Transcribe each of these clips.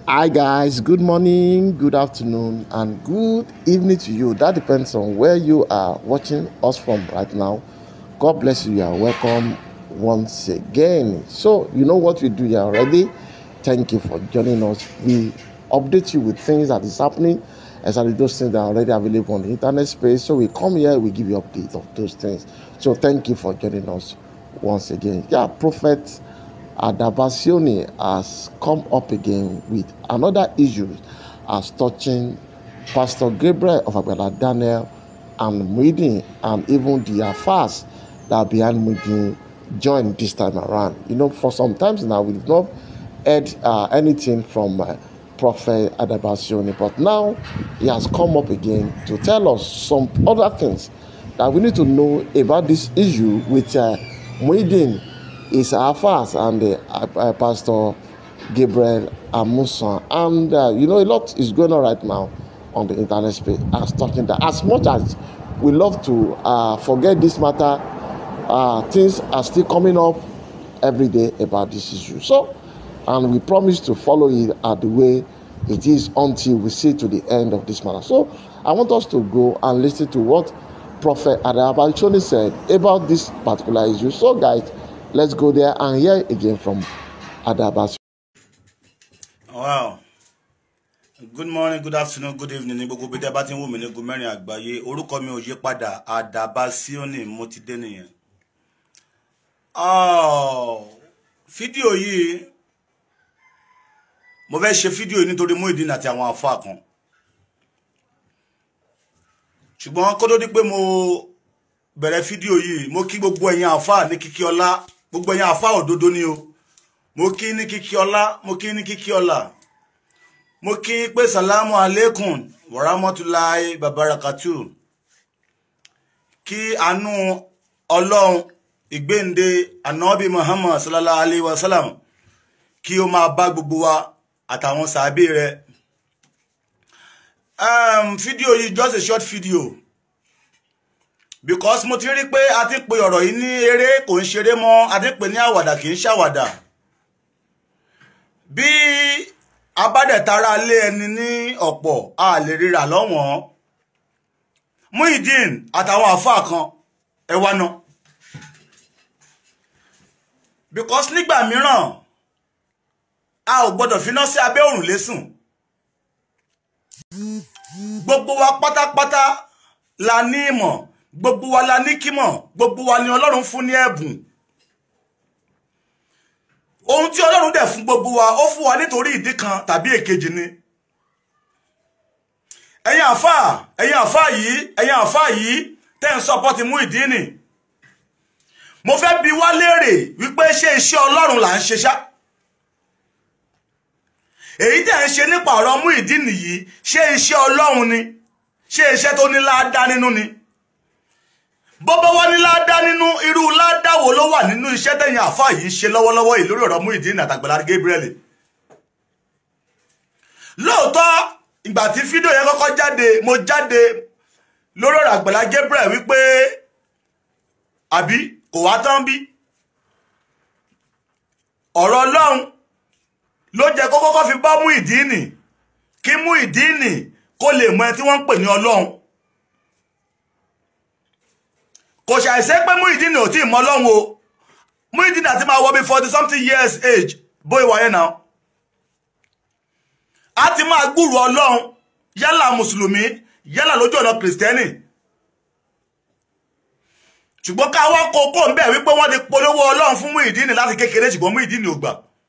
Hi guys, good morning, good afternoon, and good evening to you. That depends on where you are watching us from right now. God bless you. You are welcome once again. So, you know what we do here already. Thank you for joining us. We update you with things that is happening, exactly those things that are already available on the internet space. So we come here, we give you updates of those things. So thank you for joining us once again. Yeah, Prophet Adabasioni has come up again with another issue as touching Pastor Gabriel of Agbada Daniel and Muidin and even the affairs that are behind Muidin joined this time around. You know, for some times now we've not heard uh, anything from uh, Prophet Adabasioni, but now he has come up again to tell us some other things that we need to know about this issue with uh, Muidin is Afas and uh, uh, Pastor Gabriel Amusan. And uh, you know, a lot is going on right now on the internet space as talking that as much as we love to uh, forget this matter, uh, things are still coming up every day about this issue. So, and we promise to follow it at the way it is until we see to the end of this matter. So, I want us to go and listen to what Prophet Adabachoni said about this particular issue. So, guys, let's go there and hear again from Adabas. wow good morning good afternoon good evening ní gbogbo bíi bá ti ń wò mí ní gun mẹ́rin àgbáyé orúkọ mi ò yí padà Adabasioni mo ti dé nìyẹn Oh, fídíò yìí mo fẹ́ ṣe fídíò yìí nítorí Muyideen àti àwọn àfáà kan ṣùgbọ́n kó tó di pé mo bẹ̀rẹ̀ fídíò yìí mo kí gbogbo ẹ̀yin àfáà ní kíkí ọlá gbogbo ẹ̀yin àfáà òdodo ni o mo kí ní kíkí ọlá mo kí ní kíkí ọlá mo kí pé salamu aleikum warahmatulahi babarakatu kí àánú ọlọ́run ìgbéǹde anabi muhammad sallallahu alayhi wa sallam kí ó máa bá gbogbo wa àtàwọn sàábé rẹ̀ um, fídíò yìí just a short video because mo ti rí pé a ti pe ọ̀rọ̀ yìí ní eré kò ń ṣeré mọ́ a ti pè ní àwàdà kì í ṣàwàdà bí abádẹ̀tara lé ẹni ní ọ̀pọ̀ a lè ríra lọ́wọ́n Muyideen àtàwọn àfáà kan ẹ wá náà because nígbà mìíràn a ò gbọdọ̀ finá sí abẹ́ òrùlé sùn gbogbo wa pátápátá la ní ìmọ̀ gbogbo wa la ní kímọ̀ gbogbo wa ni ọlọ́run fún ní ẹ̀bùn ohun tí ọlọ́run dẹ̀ fún gbogbo wa ó fún wa nítorí ìdí kan tàbí èkejì ni ẹ̀yin àfáà ẹ̀yin àfáà yìí ẹ̀yin àfáà yìí tẹ́ ń sọpọ́tì Muyideen mo fẹ́ bi wá léèrè wípé ṣé iṣẹ́ ọlọ́run là ń ṣe ṣá èyí tẹ́ ń ṣe nípa ọ̀rọ̀ Muyideen yìí ṣé iṣẹ́ ọlọ́run ni ṣé iṣẹ́ tó ní láádá nínú ni bọ́bọ́ wá ní láádá nínú irú láádá wo ló wà nínú iṣẹ́ tẹ̀yìn àfáà yìí ń ṣe lọ́wọ́lọ́wọ́ yìí lórí ọ̀rọ̀ Muyideen àtàgbàlá Gabriel lóòótọ́ ìgbà tí fídíò yẹn kọ́kọ́ jáde mo jáde lórí ọ̀rọ̀ àgbàlá Gabriel wípé àbí kò wá tán bí ọ̀rọ̀ ọlọ́run ló jẹ́ kó kọ́kọ́ fi bá Muyideen kí Muyideen kó lè mọ ẹ tí wọ́n ń pè ní ọlọ́run kò ṣàìṣẹ́ pé Muyideen ò tí ì mọ ọlọ́run o Muyideen àti máa wọ bí forty something years age bóyá wáyé náà a ti máa gbúrò ọlọ́run yálà mùsùlùmí yálà lójú ọ̀nà kìrìsìtẹ́nì ṣùgbọ́n ká wá kókó ń bẹ̀ wípé wọ́n ti polówó ọlọ́run fún Muyideen láti kékeré ṣùgbọ́n Muyideen ò gbà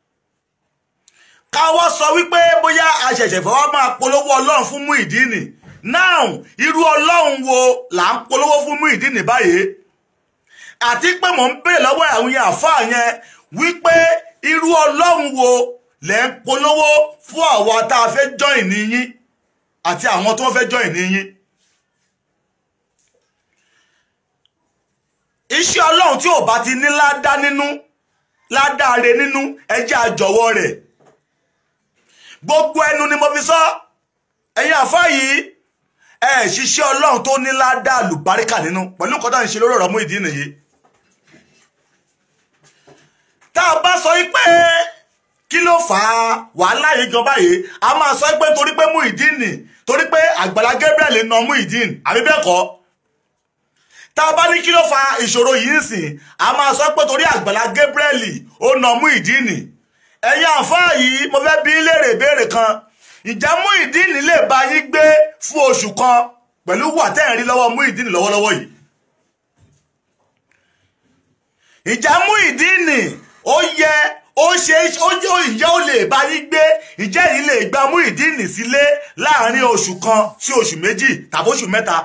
ká wá sọ wípé bóyá àṣẹ̀ṣẹ̀ fẹ́ wá máa polówó ọlọ́run fún Muyideen now irú ọlọ́run wo là ń polówó fún Muyideen báyìí àti pé mò ń bèrè lọ́wọ́ àwọn yẹn àfáà yẹn wípé irú ọlọ́run wo lẹ́ ń polówó fún àwa tá a fẹ́ join ní yín àti àwọn tó fẹ́ join ní yín. iṣẹ́ ọlọ́run tí ò bá ti ní ládá nínú ládáre nínú ẹjẹ́ àjọwọ́ rẹ̀ gbogbo ẹnu ni mo fi sọ ẹ̀yin àfá yìí ẹ ṣiṣẹ́ ọlọ́run tó ní ládá àlùbáríkà nínú pẹ̀lú nǹkan tó ń ṣe lórí ọ̀rọ̀ Muyideen yìí tá a bá sọ pé kí ló fà á wàhálà yìí gan báyìí a máa sọ pé torí pé Muyideen torí pé Àgbàlá Gabriel na Muyideen àbí bẹ́ẹ̀ kọ́ tá a bá ní kí ló fa ìṣòro yìí sìn a máa sọ pé torí Àgbàlá Gabriel ó na Muyideen ẹ̀yin àǹfààní yìí mo fẹ́ bí léèrè ìbéèrè kan ìjà Muyideen lè bá yín gbé fún oṣù kan pẹ̀lú wà tẹ́ ẹ̀ rí lọ́wọ́ Muyideen lọ́wọ́lọ́wọ́ yìí ìjà Muyideen ó yẹ ó ṣe ó jẹ́ ìyá ó lè bá yín gbé ìjẹ́ yìí lè gba Muyideen sílé láàrin oṣù kan sí oṣù méjì tàbí oṣù mẹ́ta.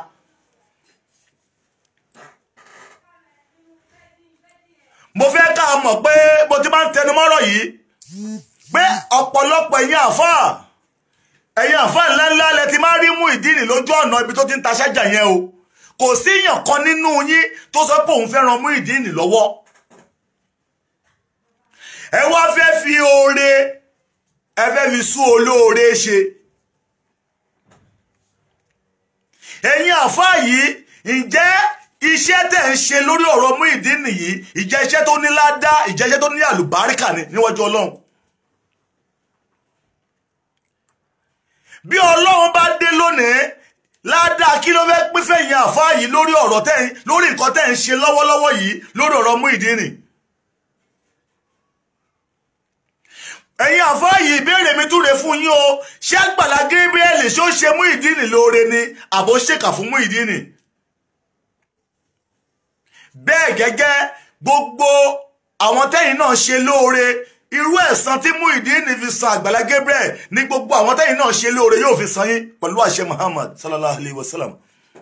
mo fẹ́ ká mọ̀ pé mo ti máa ń tẹnu mọ́rọ̀ yìí pé ọ̀pọ̀lọpọ̀ ẹ̀yin àfáà ẹ̀yin àfáà ńláńlá lẹ ti máa rí Muyideen lójú ọ̀nà ibi tó ti ń ta ṣájà yẹn o kò síyàn kan nínú yín tó sọ pé òun fẹ́ ran Muyideen lọ́wọ́ ẹ wá fẹ́ fi oore ẹ fẹ́ fi sún olóore ṣe ẹ̀yin àfáà yìí ǹjẹ́ iṣẹ́ tẹ̀ ń ṣe lórí ọ̀rọ̀ Muyideen yìí ìjẹ́ iṣẹ́ tó ní ládá ìjẹ́ iṣẹ́ tó ní àlùbáríkà ni níwájú ọlọ́run bí ọlọ́run bá dé lónìí ládàá kí ló fẹ́ pín fẹ̀yìn àfáà yìí lórí ọ̀rọ̀ tẹ̀ lórí nǹkan tẹ̀ ń ṣe lọ́wọ́lọ́wọ́ yìí lórí ọ̀rọ̀ Muyideen ẹ̀yin àfáà yìí ìbéèrè mi túre fún yín o ṣé Àgbàlá Gabriel ṣó ṣe Muyideen lóore ni àbó ṣèkà fún Muyideen bẹ́ẹ̀ gẹ́gẹ́ gbogbo àwọn tẹ́yìn náà ṣe lóore irú ẹ̀san tí Muyideen fi san Àgbàlá Gabriel ní gbogbo àwọn tẹ́yìn náà ṣe lóore yóò fi san yín pẹ̀lú àṣẹ Muhammad sallallahu alayhi wa sallam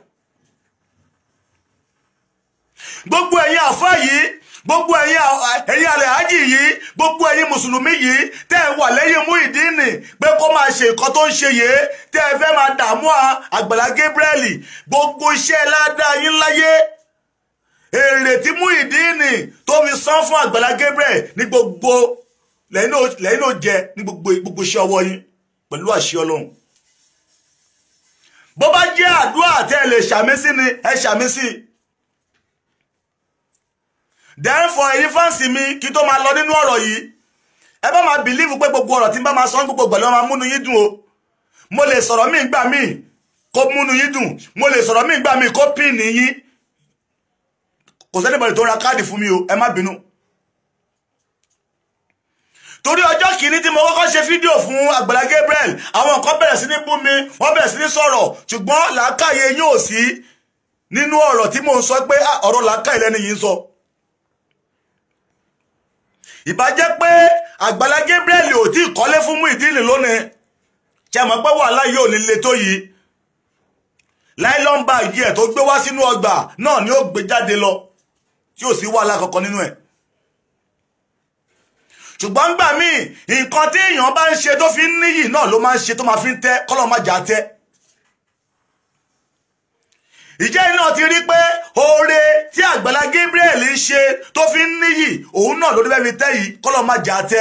gbogbo ẹ̀yin àfáà yìí gbogbo ẹ̀yin ẹ̀yin alẹ́hájì yìí gbogbo ẹ̀yin mùsùlùmí yìí tẹ́ ẹ wà lẹ́yìn Muyideen pé kó máa ṣe nǹkan tó ń ṣe yìí tẹ́ ẹ fẹ́ máa dààmú Àgbàlá Gabriel gbogbo iṣẹ́ ládàá yín láyé èrè tí Muyideen tó fi san fún Àgbàlá Gabriel ní gbogbo lẹ́yìn náà jẹ ní gbogbo gbogbo iṣẹ́ ọwọ́ yín pẹ̀lú àṣẹ Ọlọ́run bó bá jẹ́ àdúrà tẹ́ ẹ lè ṣàmì sí ni ẹ ṣàmì sí i therefore èyí fáǹsì mi kí tó máa lọ nínú ọ̀rọ̀ yìí ẹ bá máa bìlíìfù pé gbogbo ọ̀rọ̀ tí n bá máa sọ gbogbo ìgbà ló máa múnú yín dùn o mo lè sọ̀rọ̀ míì gbà míì kó múnú yín dùn mo lè sọ̀rọ̀ míì gbà míì kó píìnì yín kò sẹ́ni bọ̀dẹ̀ tó ra káàdì fún mi o ẹ má bínú torí ọjọ́ kìíní tí mo kọ́kọ́ ṣe fídíò fún Àgbàlá Gabriel àwọn nǹkan bẹ̀rẹ̀ sí ní bú mi wọ́n bẹ̀rẹ̀ sí ní sọ̀rọ̀ ṣùgbọ́n làákàyè yóò sí nínú ọ̀rọ̀ tí mò ń sọ pé ọ̀rọ̀ làákàyè lẹ́ni yìí ń sọ ìbá jẹ́ pé Àgbàlá Gabriel ò tí ì kọ́lé fún Muyideen lónìí ṣe mọ̀ pé wàhálà yóò ní le tó yìí láìlọ́n báàgì ẹ̀ tó gbé wá sínú ọgbà náà ni ó gbé jáde lọ tí ò sí wàhálà kankan nínú ẹ̀ ṣùgbọ́n gbà míì nǹkan tí èèyàn bá ń ṣe tó fi ń níyì náà ló máa ń ṣe tó máa fi ń tẹ́ kọ́lọ́ má jà tẹ́ ìjẹ́ náà ti rí pé oore tí Àgbàlá Gabriel ń ṣe tó fi ń níyì òun náà lórí bẹ́ẹ̀ fi tẹ́ yìí kọ́lọ́ má jà tẹ́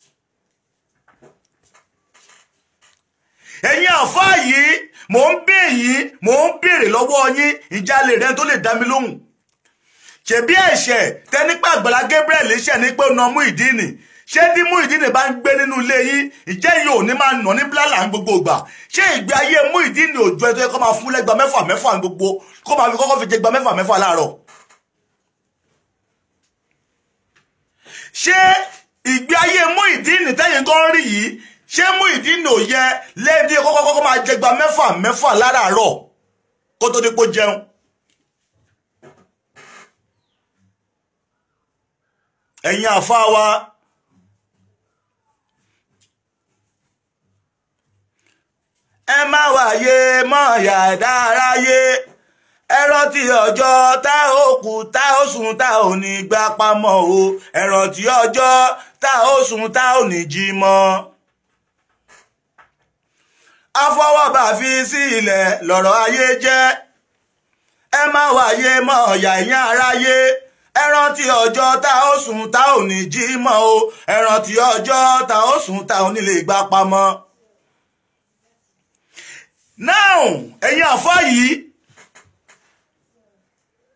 ẹ̀yin àfáà yìí mò ń bẹ̀ yín mò ń béèrè lọ́wọ́ yín ìjà lè rẹ tó lè dá mi lóhùn ṣebí ẹ̀ṣẹ̀ tẹ́ni pé Àgbàlá Gabriel ṣẹ̀ ní pé ó na Muyideen ṣé tí Muyideen bá ń gbé nínú ilé yín ìjẹ́ yìí ò ní máa nà ní bílálà ní gbogbo ìgbà ṣé ìgbé ayé Muyideen òjò ẹ̀ tó yẹ kó máa fún lẹ́gba mẹ́fà mẹ́fà ní gbogbo kó máa fi kọ́kọ́ fi jẹ gba mẹ́fà mẹ́fà láàárọ̀ ṣé ìgbé ayé Muyideen tẹ́yìn gan rí yìí ṣé Muyideen ò yẹ lẹ́ẹ̀dí kọ́kọ́ kọ́kọ́ máa jẹ gba mẹ́fà mẹ́fà láràárọ̀ kó tó dípò jẹun ẹ̀yin àfáà wa ẹ má wáyé mọ́ yàdá aráyé ẹ rántí ọjọ́ tá ó kú tá ó sùn tá ò ní gbá pamọ́ o ẹ rántí ọjọ́ tá ó sùn tá ò ní jí mọ́. afọwọ́bà fi sí ilẹ̀ lọ́rọ̀ ayé jẹ́ ẹ má wáyé mọ́ ọ̀yà ìyẹn aráyé ẹ rántí ọjọ́ tá ó sùn tá ò ní jí mọ́ o ẹ rántí ọjọ́ tá ó sùn tá ò ní lè gbá pamọ́. now ẹ̀yin àfọ́ yìí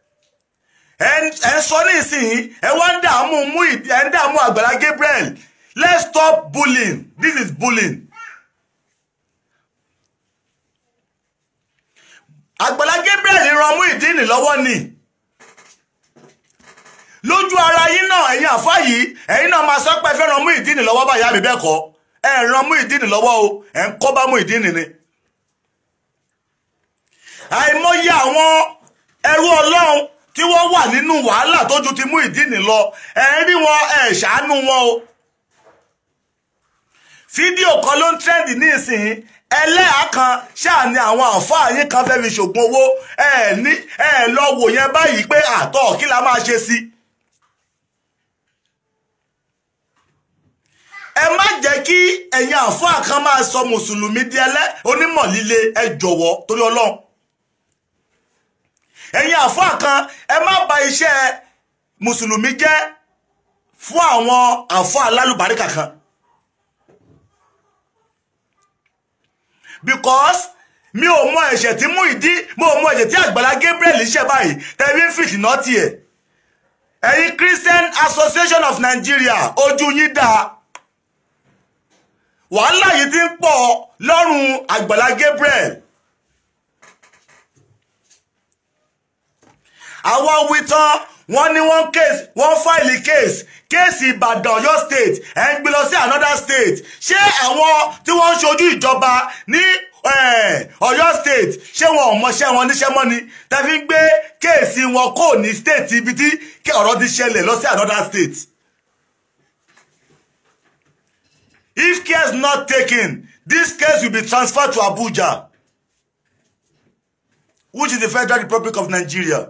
ẹ ń sọ nísìnyí ẹ wá ń dààmú mú ẹ ń dààmú Àgbàlá Gabriel let's stop bullying this is bullying. Àgbàlá Gabriel ran Muyideen lọ́wọ́ ni lójú ara yín náà ẹ̀yin àfá yìí ẹ̀yin náà máa sọ pé ẹ fẹ́ ran Muyideen lọ́wọ́ báyà mi bẹ́ẹ̀ kọ́ ẹ ran Muyideen lọ́wọ́ o ẹ̀ ń kọ́ bá Muyideen ni àìmọye àwọn ẹrú ọlọ́run tí wọ́n wà nínú wàhálà tójú ti Muyideen lọ ẹ̀ ń rí wọn ẹ̀ ṣàánú wọn o fídíò kan ló ń trend ní ìsìn ẹlẹ́yà kan ṣáà ni àwọn àǹfààní yín kan fẹ́ fi ṣògùn owó ẹ ní ẹ lọ wò yẹn báyìí pé àtọ̀ kí la máa ṣe sí. ẹ má jẹ́ kí ẹ̀yin àǹfààní kan máa sọ mùsùlùmí di ẹlẹ́ onímọ̀ líle ẹ jọ̀wọ́ torí ọlọ́run. ẹ̀yin àǹfààní kan ẹ má bà iṣẹ́ mùsùlùmí jẹ́ fún àwọn àǹfààní alálùbáríkà kan. because mi ò mọ ẹ̀ṣẹ̀ tí Muyideen mo mọ ẹ̀ṣẹ̀ tí Àgbàlá Gabriel ṣe báyìí tẹ̀wé fìtì náà tiẹ̀ ẹ̀yin Christian Association of Nigeria ojú yín dáa wàhálà yìí ti ń pọ̀ lọ́rùn Àgbàlá Gabriel àwọn wí tán wọ́n ní wọ́n case wọ́n fáìlì case kéèsì Ìbàdàn Ọ̀yọ́ state ẹ̀ ń gbé lọ sí another state ṣé àwọn tí wọ́n ń ṣojú ìjọba ní Ọ̀yọ́ state ṣé wọn ò mọṣẹ́ wọn níṣẹ́ mọ́ ni tàbí ń gbé kéèsì wọn kò ní state ibi tí ọ̀rọ̀ ti ṣẹlẹ̀ lọ sí another state. If care is not taken, this case will be transferred to Abuja, which is the Federal Republic of Nigeria.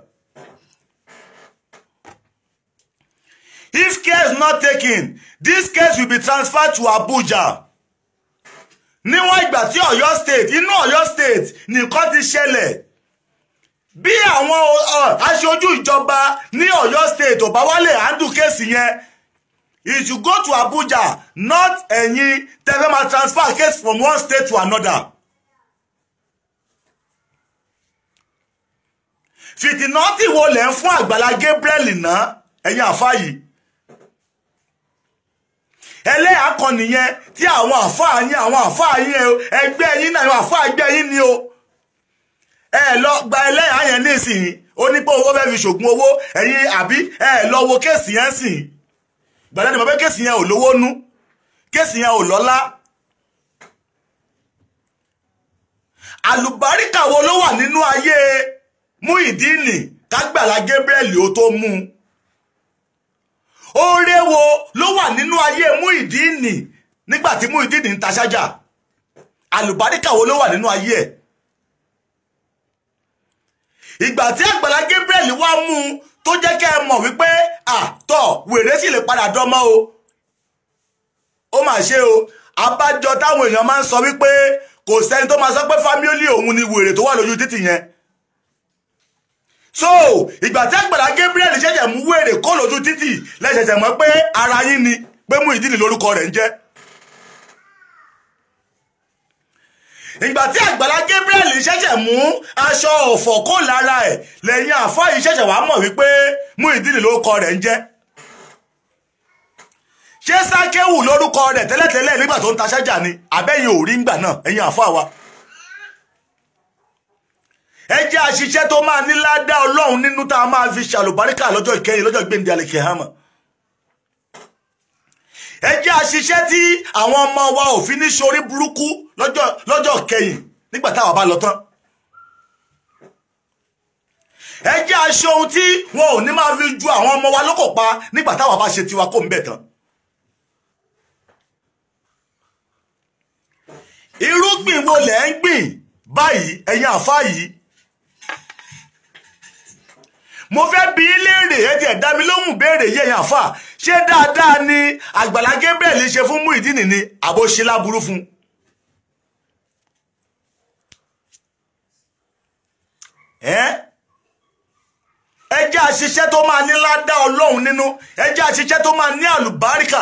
If care is not taken, this case will be transferred to Abuja. Níwọ̀n ìgbà tí Ọ̀yọ́ state inú Ọ̀yọ́ state nìkan ti ṣẹlẹ̀ bí àwọn aṣojú ìjọba ní Ọ̀yọ́ state ò bá wálé handle kéèsì yẹn it should go to Abuja not ẹ̀yin tẹ́fẹ́ máa transfer case from one state to another. fìtìnọ́tì wo lẹ̀ ń fún Àgbàlá Gabriel náà ẹ̀yin àfáà yìí ẹlẹ́yà kan nìyẹn tí àwọn àfáà yín àwọn àfáà yín ẹgbẹ́ yín náà àwọn àfáà ẹgbẹ́ yín ni o ẹ lọ gba ẹlẹ́yà yẹn nísìnyí ó ní pé owó fẹ́ fi ṣògùn owó ẹ̀yin àbí ẹ lọ wo kéèsì yẹn sìn gbàdá ni mo pé kéèsì yẹn ò lówó nú kéèsì yẹn ò lọ́lá àlùbáríkà wo ló wà nínú ayé Muyideen kágbàlá Gabriel ó tó mú un oore wo ló wà nínú ayé Muyideen nígbà tí Muyideen ń ta ṣájà àlùbáríkà wo ló wà nínú ayé ẹ̀ ìgbà tí Àgbàlá Gabriel wá mú un tó jẹ́ kẹ́ ẹ mọ̀ wípé àtọ̀ wèrè sì lè padà dánmọ́ o ó mà ṣe o abájọ táwọn èèyàn máa ń sọ wípé kò sẹ́ni tó máa sọ pé fámílì òun ni wèrè tó wà lójú títì yẹn so ìgbà tí Àgbàlá Gabriel ṣẹ̀ṣẹ̀ mú wèrè kó lójú títì lẹ́ṣẹ̀ṣẹ̀ mọ̀ pé ara yín ni pé Muyideen lórúkọ rẹ̀ ń jẹ́ ìgbà tí Àgbàlá Gabriel ṣẹ̀ṣẹ̀ mú aṣọ ọ̀fọ̀ kó lára ẹ̀ lẹ́yìn àfáà yìí ṣẹ̀ṣẹ̀ wá mọ̀ wípé Muyideen lórúkọ rẹ̀ ń jẹ́ ṣé Sákéwù lórúkọ rẹ̀ tẹ́lẹ̀tẹ́lẹ̀ nígbà tó ń ta ṣájà ni àbẹ́yìn ò rí ńgbà náà ẹ̀yin àfáà wa ẹ jẹ́ àṣìṣe tó máa ní ládá ọlọ́run nínú tá a máa fi ṣàlùbáríkà lọ́jọ́ ìkẹyìn lọ́jọ́ gbẹ̀ndẹ̀ àlèkè hàmà ẹ jẹ́ àṣìṣe tí àwọn ọmọ wa ò fi ní ṣorí burúkú lọ́jọ́ kẹyìn nígbà táwa bá lọ tán ẹ jẹ́ aṣọ ohun tí wọn ò ní máa fi ju àwọn ọmọ wa lókò pa nígbà táwa bá ṣe tiwa kó ń bẹ̀ tán irúgbìn wo lẹ̀ ń gbìn báyìí ẹ̀yin àfáà yìí mo fẹ́ bi í léèrè ẹ tiẹ̀ dá mi lóhùn béèrè yẹ̀yìn àfà ṣé dáadáa ni Àgbàlá Gabriel ṣe fún Muyideen ni àbó ṣe láburú fún ẹ jẹ́ àṣìṣe tó máa ní ládá Ọlọ́run nínú ẹ jẹ́ àṣìṣe tó máa ní àlùbáríkà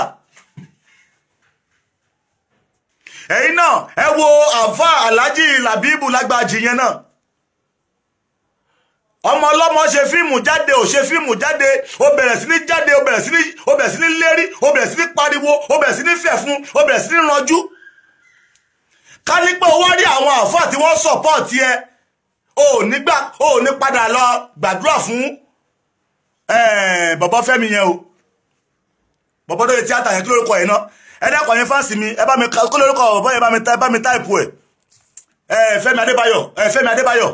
ẹ̀yin náà ẹ wo àfà Alhaji Labibu lágbàjì yẹn náà ọmọ ọlọ́mọ ṣe fíìmù jáde ò ṣe fíìmù jáde ó bẹ̀rẹ̀ sí ní jáde ó bẹ̀rẹ̀ sí ní ó bẹ̀rẹ̀ sí ní lérí ó bẹ̀rẹ̀ sí ní pariwo ó bẹ̀rẹ̀ sí ní fẹ̀fún ó bẹ̀rẹ̀ sí ní ranjú ká ní pé ó wá rí àwọn àfáà tí wọ́n sọ̀pọ̀tì ẹ ò ní gbà ò ní padà lọ gbàdúrà fún bọ̀bọ̀ fẹ́mi yẹn o bọ̀bọ̀ tó yẹ tíátà yẹn kí lórúkọ yẹn náà ẹ dákọ̀ yẹn fáǹsì mi ẹ bá mi kí lórúkọ bọ̀bọ̀ yẹn bá mi táìpù ẹ̀ Fẹ́mi Adébáyọ̀ Fẹ́mi Adébáyọ̀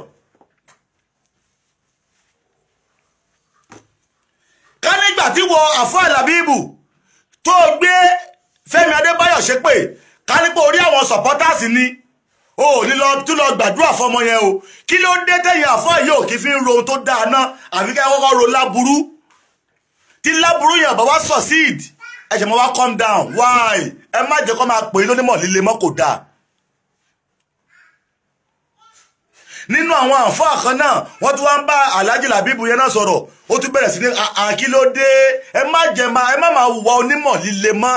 ká nígbà tí wọ àfọ́ àlàbíbù tó gbé Fẹ́mi Adébáyọ̀ ṣépè ká nípa orí àwọn supporters ni o ò ní lọ tún lọ gbàdúrà fọmọ yẹn o kí ló dé tẹ̀yìn àfọ́ yìí ò kí fi ń ro ohun tó dáa náà àfi ká kọ́kọ́ ro láburú tí láburú yẹn bá wá succeed ẹ ṣe mọ́ wá calm down why ẹ má jẹ́ kó máa pè é lónímọ̀ líle mọ́ kò dáa nínú àwọn àǹfààní kan náà wọ́n tún wá ń bá alhaji labibu yẹn náà sọ̀rọ̀ ó tún bẹ̀rẹ̀ sí ní àkílódé ẹ má jẹ ma ẹ má máa wùwà onímọ̀ líle mọ́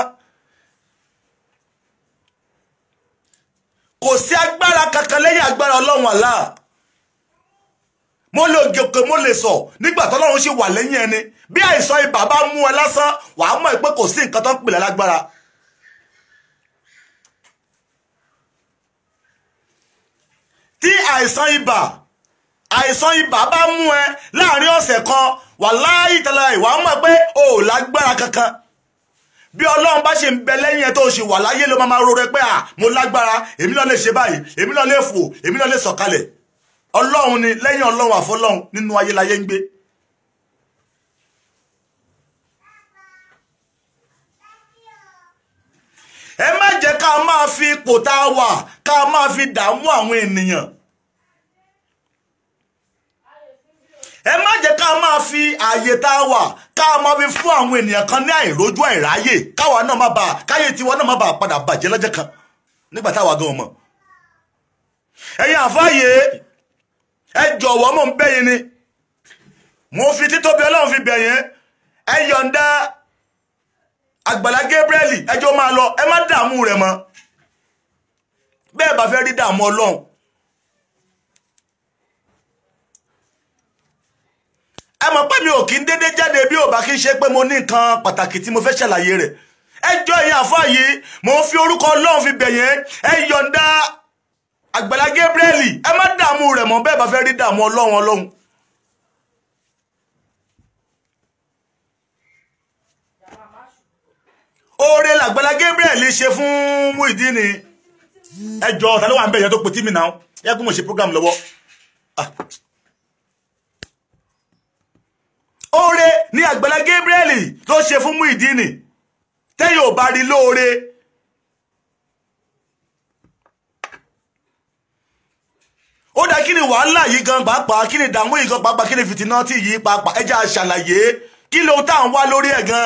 kò sí agbára kankan lẹ́yìn agbára ọlọ́run àlá mo lè gòkè mo lè sọ nígbà tọ́lọ́run ṣe wà lẹ́yìn ẹni bí àìsàn ibà bá mú ẹ lásán wàá mọ̀ pé kò sí nǹkan tó ń pèlè lágbára. tí àìsàn ibà àìsàn ibà bá mú ẹ láàrin ọ̀sẹ̀ kan wàláhì tàlà ìwà mọ̀ pé o ò lágbára kankan bí ọlọ́run bá ṣe ń bẹ lẹ́yìn ẹ tó ṣe wà láyé ló máa máa rore pé à mo lágbára èmi náà lè ṣe báyìí èmi náà lè fò èmi náà lè sọ̀kalẹ̀ ọlọ́run ni lẹ́yìn ọlọ́run àfọlọ́run nínú ayé láyé ń gbé. ẹ má jẹ́ ká máa fi ipò tá a wà ká máa fi dààmú àwọn ènìyàn ẹ má jẹ́ ká máa fi ààyè tá a wà ká máa fi fún àwọn ènìyàn kan ní àìrójú àìráyè káwa náà má bàa káyé tiwa náà má bàa padà bàjẹ́ lọ́jọ́ kan nígbà táwa gan mọ̀ ẹ̀yin àfáàyè ẹ jọ̀wọ́ mò ń bẹ̀ yín ni mo fi títóbi ọlọ́run fi bẹ̀ yín ẹ yọ̀ǹda àgbàlá Gabriel ẹjọ́ máa lọ ẹ má dààmú rẹ̀ mọ́ bẹ́ẹ̀ bá fẹ́ rí dààmú ọlọ́run ẹ mọ̀ pé mi ò kí ń dédé jáde bí ò bá kí ń ṣe pé mo ní nǹkan pàtàkì tí mo fẹ́ ṣàlàyé rẹ̀ ẹjọ́ ẹ̀yin àfáà yìí mo ń fi orúkọ ọlọ́run fi bẹ̀ yẹn ẹ yọ̀ǹda àgbàlá Gabriel ẹ má dààmú rẹ̀ mọ́ bẹ́ẹ̀ bá fẹ́ rí dààmú ọlọ́run ọlọ́run. oore làgbàlá Gabriel ṣe fún Muyideen ẹjọ́ ta ló wà ń bẹ̀ yẹn tó pe tí mi náà yẹ kó mo ṣe program lọ́wọ́. oore ni àgbàlá Gabriel ló ṣe fún Muyideen tẹ́yìn ò bá rí lóore. ó dá kí ni wàhálà yìí gan pàápàá kí ni ìdààmú yìí gan pàápàá kí ni fìtínà tí yìí pàápàá ẹjẹ́ àṣàlàyé kí ló tá à ń wá lórí ẹ̀ gan.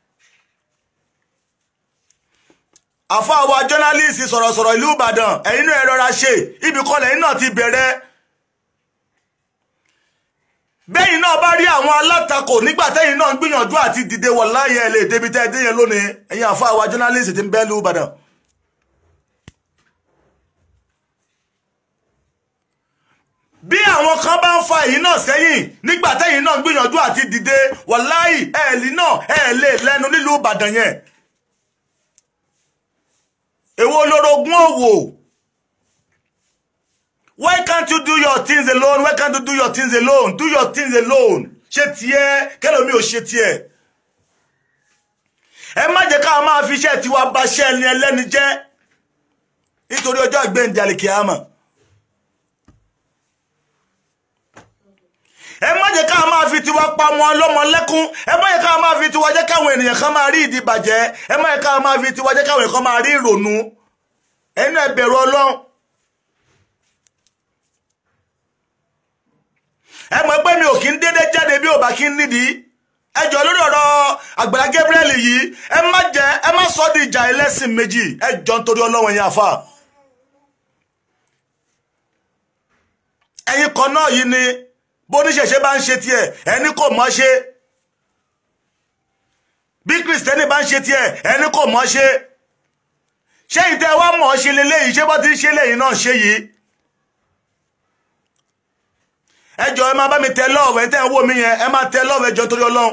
àfáàwọ̀ jọ́nálìsì sọ̀rọ̀sọ̀rọ̀ ìlú Ìbàdàn ẹ̀yin náà ẹ rọra ṣe ibì kan lẹ́yìn náà ti bẹ̀rẹ̀ bẹ́yìn náà bá rí àwọn alátakò nígbà tẹ́yìn náà ń gbìyànjú àti dìde wọ̀ láyé ẹ̀ lè débi tẹ́ ẹ dé yẹn lónìí ẹ̀yin àfáàwọ̀ jọ́nálìsì ti ń bẹ́ ìlú Ìbàdàn. bí àwọn kan bá ń fa èyí náà sẹ́yìn nígbà tẹ́yìn náà ń gbìyànjú àti dìde wàláì ẹ̀ẹ́lì náà ẹ̀ lè lẹ́nu nílùú Ìbàdàn yẹn èwo lorogún òwò why can't you do your things alone why can't you do your things alone do your things alone ṣe tiẹ̀ kẹlòmí ò ṣe tiẹ̀ ẹ má jẹ́ ká máa fi iṣẹ́ tiwa bà iṣẹ́ ẹni ẹlẹ́ni jẹ́ nítorí ọjọ́ ìgbéǹde àlìkìyàmọ̀. ẹ má jẹ́ ká máa fi tiwa pa wọn lọ́mọ lẹ́kún ẹ má jẹ́ ká máa fi tiwa jẹ́ káwọn ènìyàn kan máa rí ìdí bàjẹ́ ẹ má jẹ́ ká máa fi tiwa jẹ́ káwọn ènìyàn kan máa rí ìrònú ẹnu ẹ bẹ̀rù Ọlọ́run. ẹ mọ̀ pé mi ò kí ń dédé jáde bí ò bá kí ń nídìí ẹ jọ lórí ọ̀rọ̀ Àgbàlá Gabriel yìí ẹ má jẹ́ ẹ má sọ di ìjà ẹlẹ́sìn méjì ẹ jọ nítorí Ọlọ́run ẹ̀yin àfà. ẹ̀yin kan náà yìí ni bóníṣẹ̀ṣe bá ń ṣe tiẹ̀ ẹni kò mọ̀ ṣe bí kìrìsìtẹ́nì bá ń ṣe tiẹ̀ ẹni kò mọ̀ ṣe ṣé ìtẹ́ wa mọ̀ ṣe leléyìí ṣé bá ti ń ṣe lẹ́yìn náà ṣe yìí ẹ jọ̀ọ́ ẹ máa bá mi tẹ lọ́ọ̀fù ẹ tẹ́ ń wò mí yẹn ẹ máa tẹ lọ́ọ̀fù ẹ jọ̀ọ́ torí ọlọ́run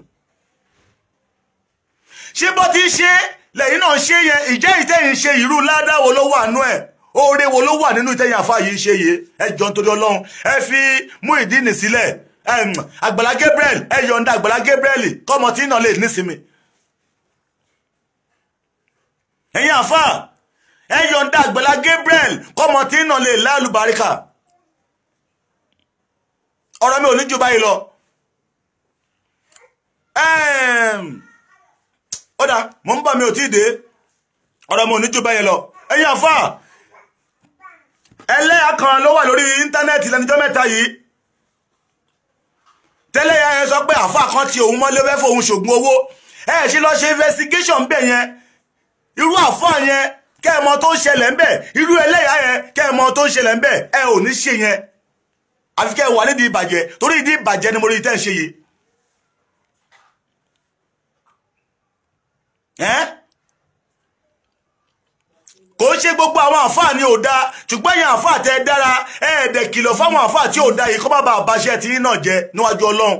ṣé bó ti ṣe lẹ́yìn náà ṣe yẹn ìjẹ́ ìtẹ́yìn ṣe ìrú ládàá wo ló wà nú ẹ̀ oore wo ló wà nínú ìtẹ́yìn àfa yìí ṣe yìí ẹ jọ̀ọ́ torí ọlọ́run ẹ fi Muyideen sílẹ̀ Àgbàlá Gabriel ẹ yọ̀ǹda Àgbàlá Gabriel kọ́mọ tí náà lè nísinmi ẹ̀yin àfa ẹ yọ̀ǹda Àgbàlá Gabriel kọ́mọ tí náà lè lálùbáríkà ọ̀rọ̀ mi ò ní jù báyìí lọ ó dá mò ń bọ̀ mi ò tí ì dé ọ̀rọ̀ mi ò ní jù báyìí lọ ẹ̀yin àfa ẹlẹ́yà kan ló wà lórí íńtánẹ́ẹ̀tì lẹ́nijọ́ mẹ́ta yìí tẹ́lẹ̀ yẹn sọ pé àfa kan ti òun mọ́lé fẹ́ fòun ṣògùn owó ẹ ṣe lọ ṣe investigation bẹ̀ yẹn irú àfa yẹn kẹ́ ẹ mọ tó ń ṣẹlẹ̀ ń bẹ̀ irú ẹlẹ́yà yẹn kẹ́ ẹ mọ tó ń ṣẹlẹ̀ ń bẹ̀ ẹ ò ní ṣe yẹn àfi kẹ́ ẹ wà nídìí ìbàjẹ́ torí ìdí ìbàjẹ́ ni mo rí tẹ́ ń ṣe yìí. kò ń ṣe gbogbo àwọn àfáà ni ò dáa ṣùgbọ́n èèyàn àfáà tẹ́ dára ẹ̀ẹ́dẹ̀ kìlọ̀ fáwọn àfáà tí ò dáa yìí kó má bàa bàṣẹ́ tí náà jẹ níwájú ọlọ́run.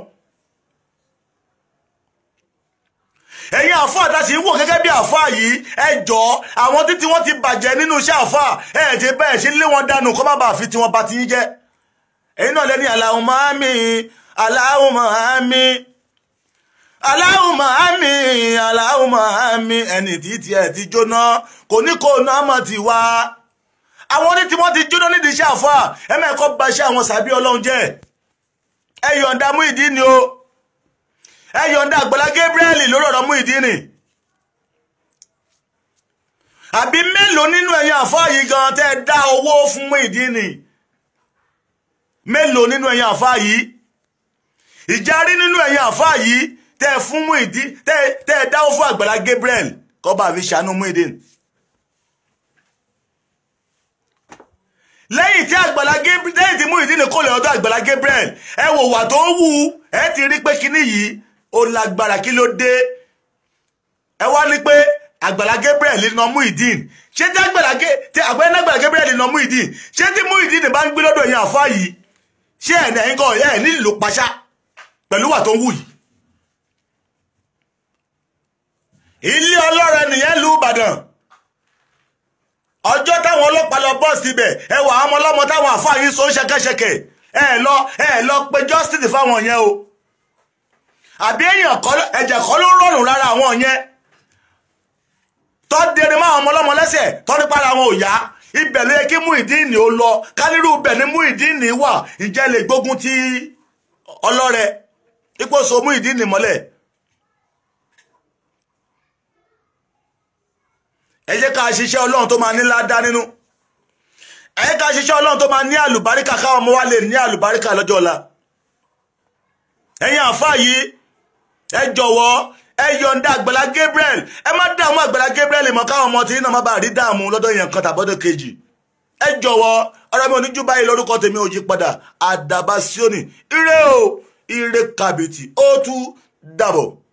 ẹ̀yin àfáà tá a sì ń wò gẹ́gẹ́ bí àfáà yìí ẹ jọ̀ọ́ àwọn títí wọ́n ti bàjẹ́ nínú iṣẹ́ àfáà ẹ̀ẹ́dẹ̀ bẹ́ẹ̀ ṣe lé wọn dànù kó má bàa fi tiwọn ba ti yín jẹ́ ẹ̀yin náà lẹ́ni Allahumma àmín Allahumma àmín Allahumma àmín Allahumma àmín ẹni tí tiẹ̀ ti jóná kò ní kó náà mọ̀ ti wá àwọn ní tí wọ́n ti jóná nídìí iṣẹ́ àfà ẹ mẹ́kọ́ bà iṣẹ́ àwọn sàbí ọlọ́run jẹ́ ẹ yọ̀ǹda Muyideen ni o ẹ yọ̀ǹda Àgbàlá Gabriel lórí ọ̀rọ̀ Muyideen àbí mélòó nínú ẹ̀yin àfà yìí gan tẹ́ ẹ dá owó fún Muyideen mélòó nínú ẹ̀yin àfá yìí ìjárí nínú ẹ̀yin àfá yìí tẹ́ ẹ fún Muyideen tẹ́ ẹ dáwó fún Àgbàlá Gabriel kọ́ba fi ṣàánú Muyideen lẹ́yìn tí Àgbàlá Gabriel lẹ́yìn tí Muyideen kò lè ọ̀dọ̀ Àgbàlá Gabriel ẹ wò wà tó wù ẹ ti rí pé kíní yìí ó lágbára kí ló dé ẹ wá ní pé Àgbàlá Gabriel lè nà Muyideen ṣé tí Àgbàlá Gabriel lè nà Muyideen ṣé tí Muyideen bá ń gbé lọ́dọ̀ ẹ̀yin àfá yìí ṣé ẹ̀ ẹ̀yin kan ẹ̀ nílò paṣá pẹ̀lú wà tó ń wù yìí. ilé ọlọ́rọ̀ nìyẹn lu Ìbàdàn ọjọ́ táwọn ọlọ́pàá lọ bọ́ọ̀sì ibẹ̀ ẹ wà àwọn ọlọ́mọ táwọn àfáà yìí so ń ṣẹkẹṣẹkẹ ẹ lọ ẹ lọ pe justice fáwọn yẹn o àbí èèyàn kọ́ ẹ̀jẹ̀ kọ́ ló rọrùn lára àwọn yẹn tọ́ dẹrẹ máa ọmọ ọlọ́mọ lẹ́sẹ̀ tọ́ nípa ara wọn ò yá ibẹ̀ ló yẹ kí Muyideen ó lọ kálírù ibẹ̀ ni Muyideen wà ǹjẹ́ lè gbógun ti ọlọ́rẹ ipò so Muyideen mọ́lẹ̀ ẹ jẹ́ ká ṣiṣẹ́ ọlọ́run tó máa ní ládá nínú ẹ jẹ́ ká ṣiṣẹ́ ọlọ́run tó máa ní àlùbáríkà káwọn ọmọ wa lè ní àlùbáríkà lọ́jọ́ ọ̀la ẹ̀yin àfáà yìí ẹ jọ̀wọ́ ẹ yọ̀ǹda àgbàlá Gabriel ẹ má dààmú àgbàlá Gabriel mọ́ káwọn ọmọ tí iná má bàa rí dààmú lọ́dọ̀ yẹn kan tàbọ́dọ̀ kejì ẹ jọ̀wọ́ ọ̀rọ̀ mi ò ní jú báyìí lórúkọ tèmi ò yí padà àdàbà síónì ire o ire kàbìtì ó tún dàbọ̀.